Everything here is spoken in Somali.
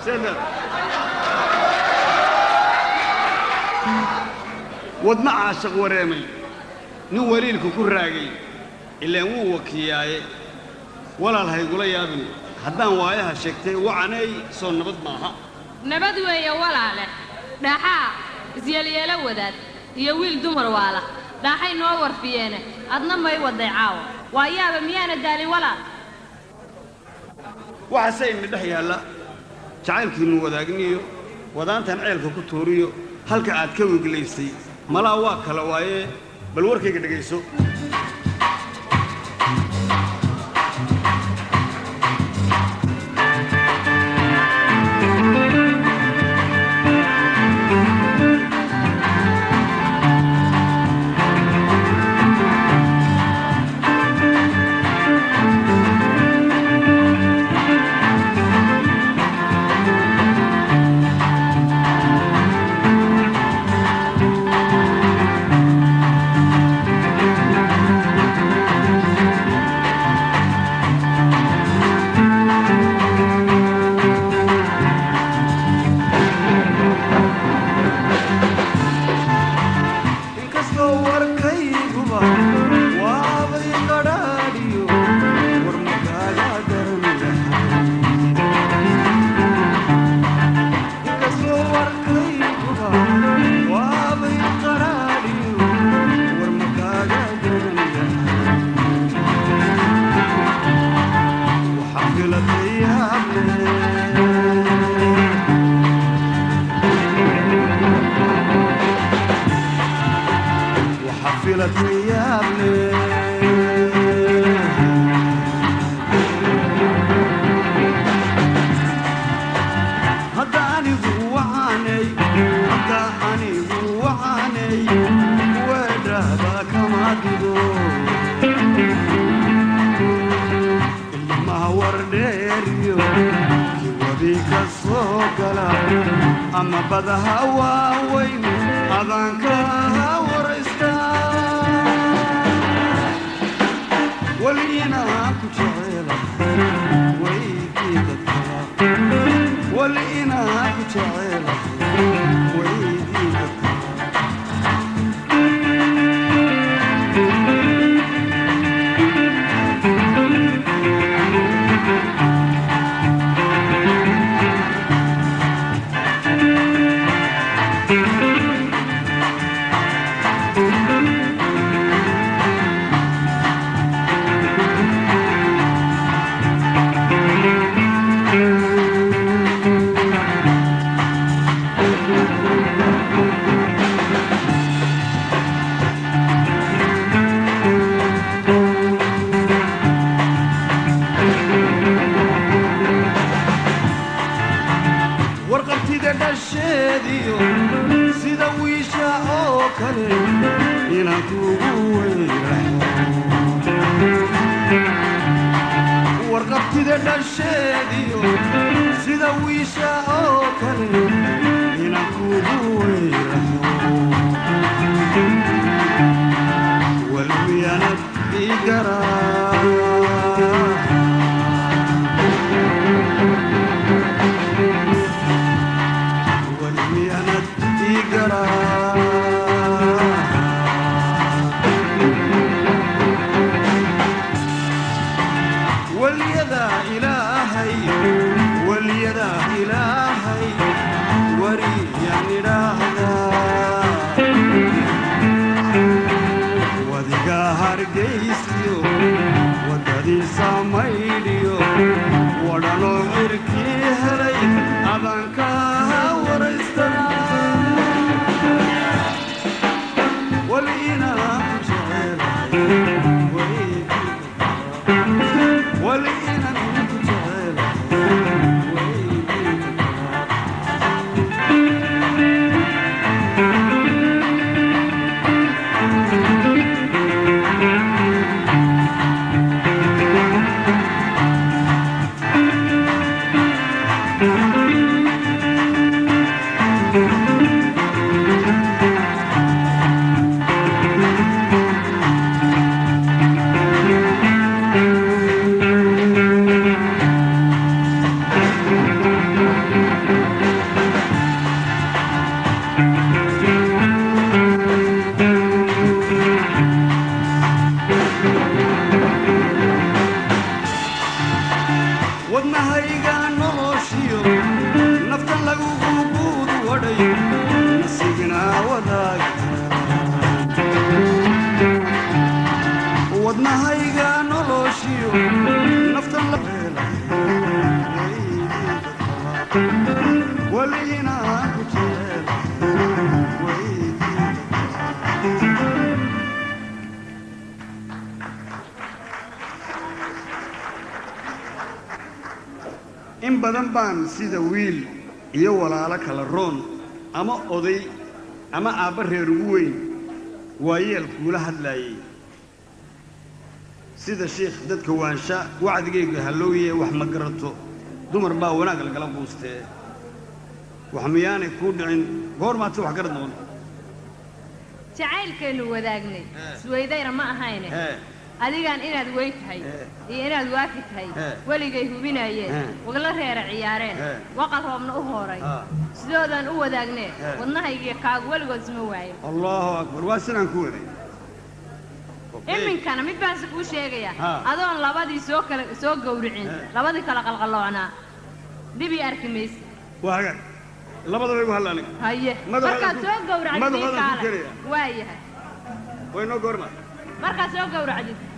seedleed wadma caashaq wareemay nin waliilku ku raagay ilaan wuu wakiyaaye walaal haygula yaabin haddaan waayaha sheegtay wacanay soo nabad maaha nabad weeye walaale dhaaxaa isyeelyeelo wadaad iyo wiil dumar waala dhaaxay noo warfiyeene adna may waday caawa waa yaaba miyaana daalin walaal waxaase imi dhex yaalla jacaylkiinnu wadaagniyo wadaantan ceelka ku tuuriyo halka aad ka weglaysay malaa waa kala waaye bal warkayga dhegayso inkastoo warkayguba waabay qadhaadhiyo war makaaga daran inkastoo warkayguba waabay qadhaadhiyo war makaaga daran waxaa filatay yaable وحفلت يابلي هذا أني وعاني هذا أني وعاني ودربك ما تدو اللي ما ورديريو وبيك الصوكلا أما بدها واوين أذانك ورستا ولينا كجعيلا ويديك الطلاق ولينا كجعيلا ويديك الطلاق warqabtida dhasheediyo sida wiisha oo kale inaan kuugu weyraxo warqabtida dhasheediyo sida wiisha oo kale inaan kuugu weyraxo walmiyanad ii garaa والميانات تقرا واليدا إلهي واليدا إلهي وري يعني راهدا wadiga hargaysiyo wadadii samaydiyo wadhanoo cirkii helay adanka waraysta waliinaa ku jecelahay waliinan ku jecelahay weliginaan ku jecel weydii in badan baan sida wiil iyo walaalo kala roon ama oday ama aabba reer ugu weyn waayeel kuula hadlaayay sida shiikh dadka waansha wacdigayga hallooye wax ma garato dumar baa wanaag lagala quustee wax miyaanay kuu dhicin goor maadse wax garad noqon jacaylkaynu wadaagnay Eh. isweydayna ma ahayne hee adigaan inaad weyn tahay Eh. iyo inaad waafi tahay Eh. weligay hubinaayeen Eh. wagla reera ciyaareen Eh. waqal roobna u hooray Ah. sidoodaan u wadaagnee Eh. wadnahaygiyo kaagu weligood isma waayo allahu akbar waa sidaan ku waday iminkana mid baanse kuu sheegayaa Ha. adoon labadii soo kala soo gowricin Eh. labadii kala qalqaloocnaa dhibii arki mayse waa hagaag labadaba igu halla aniga haye Madaxooda markaad ku- soo gowracdid madaxooda ii ku kaale gelaya. waa yahay way noo goorma markaad soo gowracdid